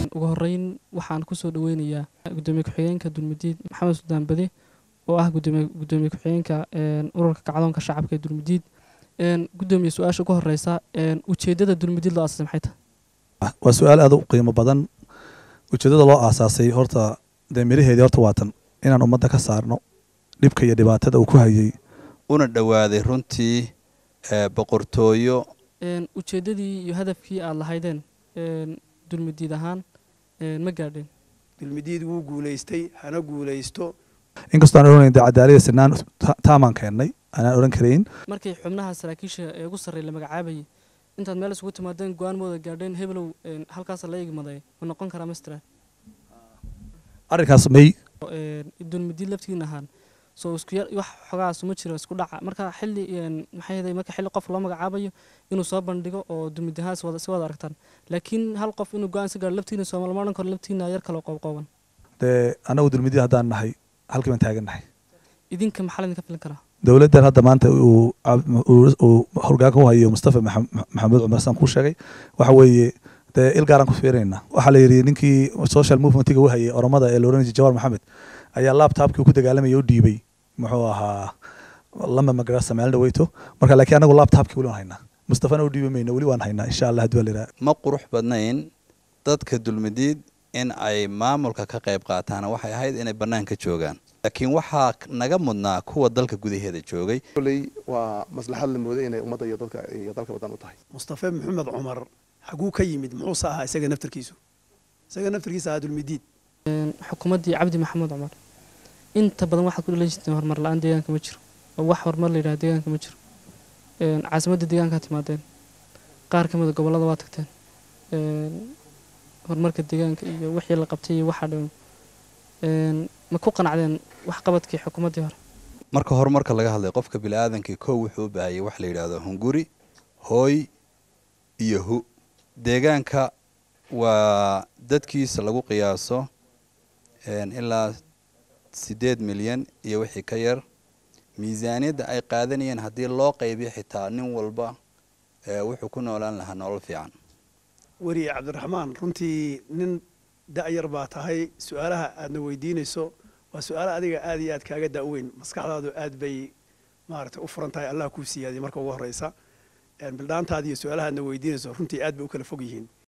ugu horeyn waxaan kusoo dhaweynayaa gudoomiye ku-xigeenka dulmudiid maxamed suldaan bade oo ah gudoomiye ku-xigeenka ururka kacdoonka shacabka ee dulmudiid gudoomiye su-aasha ugu horeysa ujeedada dulmudiid loo aasasay maxay tahay waa su-aal aad u qiimo badan ujeedada loo aasaasay horta dee miraheedii horta waatan inaan ummadda ka saarno dhibka iyo dhibaatada uu ku hayay una dhowaaday runtii boqortooyo ujeedadii iyo hadafkii aada lahaydeen dulmudiid ahaan ma gaadheen dulmidiid wuu guulaystay hana guulaysto inkastoo aan odhanayn dee cadaalada sinaan taamaan keennay aanaan odhan karayn markay xubnaha saraakiisha ee ugu sarreey la magacaabayay intaad meel isugu timaadeen go-aan mooda gaadheen hebelow halkaas la igmaday ma noqon karaa mastera arrinkaas may dulmudiid laftigiin ahaan soo isku yar wax xogaas uma jiro isku dhaca marka xilli maxay ahayd marka xilli qof loo magacaabayo inuu soo bandhigo oo dulmid ahaan si wada si wada aragtaan laakiin hal qof inuu go-aan si gaaro laftiina soomaal ma odhan karo laftiina yar kale qoobqooban dee annagu dulmidii haddaan nahay halkii baan taagan nahay idinka maxaa laydinka filin karaa dowladdan hadda maanta uu horgaanka u hayo mustafa maxamed cumar saan kuu sheegay waxa weeye dee il gaaraan ku fiirinaynaa waxaa la yidhi ninkii social movementiga u hayay oromada ee la odhan jiray jawar maxamed ayaa laptopkii ku dagaalamaya u dhiibay muxuu ahaa lama magarasa maalin dhaweyto marka laakiin anagu laptopkii weli waan haynaa mustafana u dhiibi mayno weli waan haynaa insha allah haddii waa la yidhaha ma qurux badnayn dadka dulmidiid in ay maamulka ka qayb qaataan waxay ahayd inay bannaanka joogaan laakiin waxaa naga mudnaa kuwa dalka gudaheeda joogay koley waa maslaxad la mooday inay ummadda iyo dadka iyo dalka badan u tahay mustafe maxamed cumar xaguu ka yimid muxuuse ahaa isaga naftarkiisu isaga naftarkiisa ahaa dulmidiid xukuumaddii cabdi maxamed cumar inta badan waxaad ku dhalan jirteen horumar la-aan deegaanka ma jiro oo wax horumar la yidhaha deegaanka ma jiro caasimadda deegaankaa timaadeen qaar ka mida gobollada waa tagteen horumarka deegaanka iyo wixii la qabtay iyo waxaa dhan ma ku qanacdeen waxqabadkii xukuumaddii hore marka horumarka laga hadlay qofka bini'aadankii kow wuxuu u baahayay wax la yidhaahdo hunguri hooy iyo hu deegaanka waa dadkiisa lagu qiyaaso ilaa siddeed milyan iyo wixii ka yar miisaaniyadda ay qaadanayeen haddii loo qaybiyo xitaa nin walba wuxuu ku noolaan lahaa nolol fiican weriye cabdiraxmaan runtii nin da-yar baa tahay su-aalaha aadna weydiinayso waa su-aala adiga aad iyo aad kaaga da-weyn maskaxdaadu aad bay maaragtay u furan tahay allah kuu siyaadiyay marka ugu horreysa bildhaantaada iyo su-aalaha aadna weydiinayso runtii aad bay u kala fog yihiin